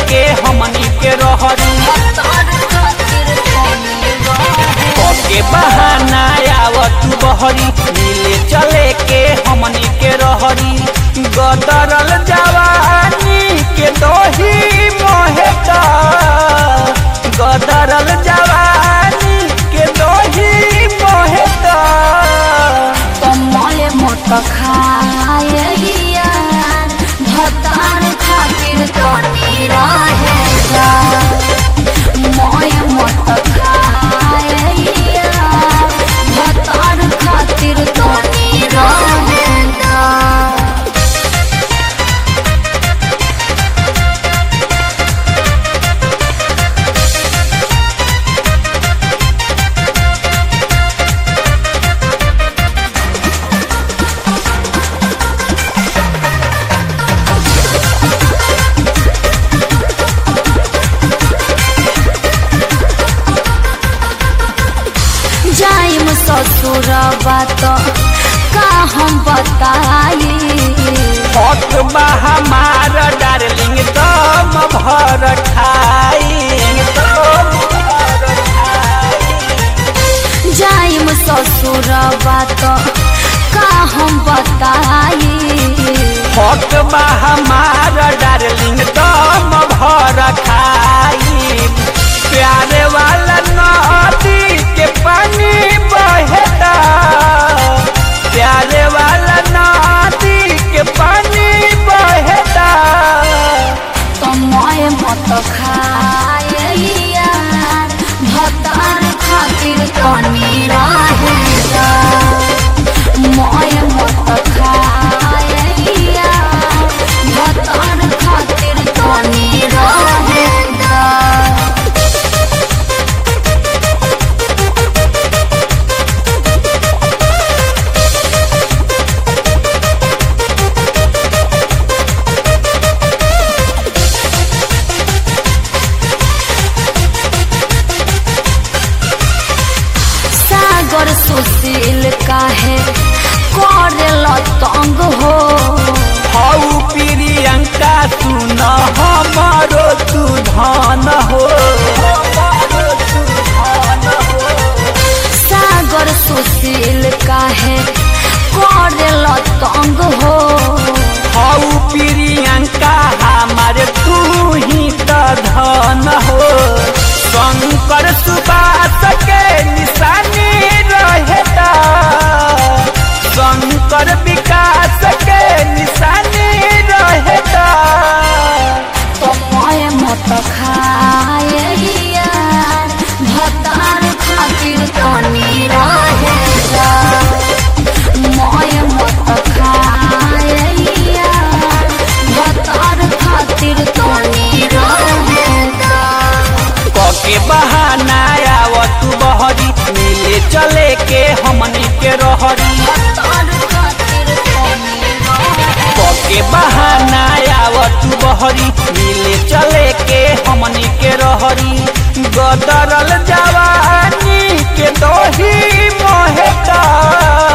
के हमनी के रहरी भतार खातिर कमी रहे के बहाना आवत बहरी मिले चले के हमनी के रहरी गदरल जवानी के दोही मोहेता गदरल जवानी के दोही मोहेता कमल मोट खाए यार भतार खातिर कमी रहेगा मोय मोट खाए यार भतार खातिर कमी रहेगा जाइम ससुरबा तो का हम बताई हक बा हमार डार्लिंग दम भर खाई दम भर खाई जाइम ससुरबा तो का हम बताई हक बा हमार डार्लिंग दम भर खाई प्यारे वाला नदी के पानी बहेता प्यारे वाला नदी के पानी बहेता समय मत खाए यार भतार खातिर कमी रहेगा मय मत खाए यार भतार खातिर कमी रहेगा सागर सुशील काहे करेल तंग हो हऊ प्रियंका सुन हमारो तू धन हो सागर सुशील काहे करेल तंग हो हऊ प्रियंका हमारे तू ही त धन हो शंकर सुबास के निशानी रहेता शंकर विकास के निशानी रहेता समय मत खाए यार भतार खातिर कनी रहेगा मय मत खाए यार भतार खातिर कनी रहेगा के बहाना आवत बहरी मिले चले के हमनी के रहरी भतार खातिर कनी रहेगा के बहाना आवत बहरी मिले चले के हमनी के रहरी गदरल जवानी के दोही मोहेता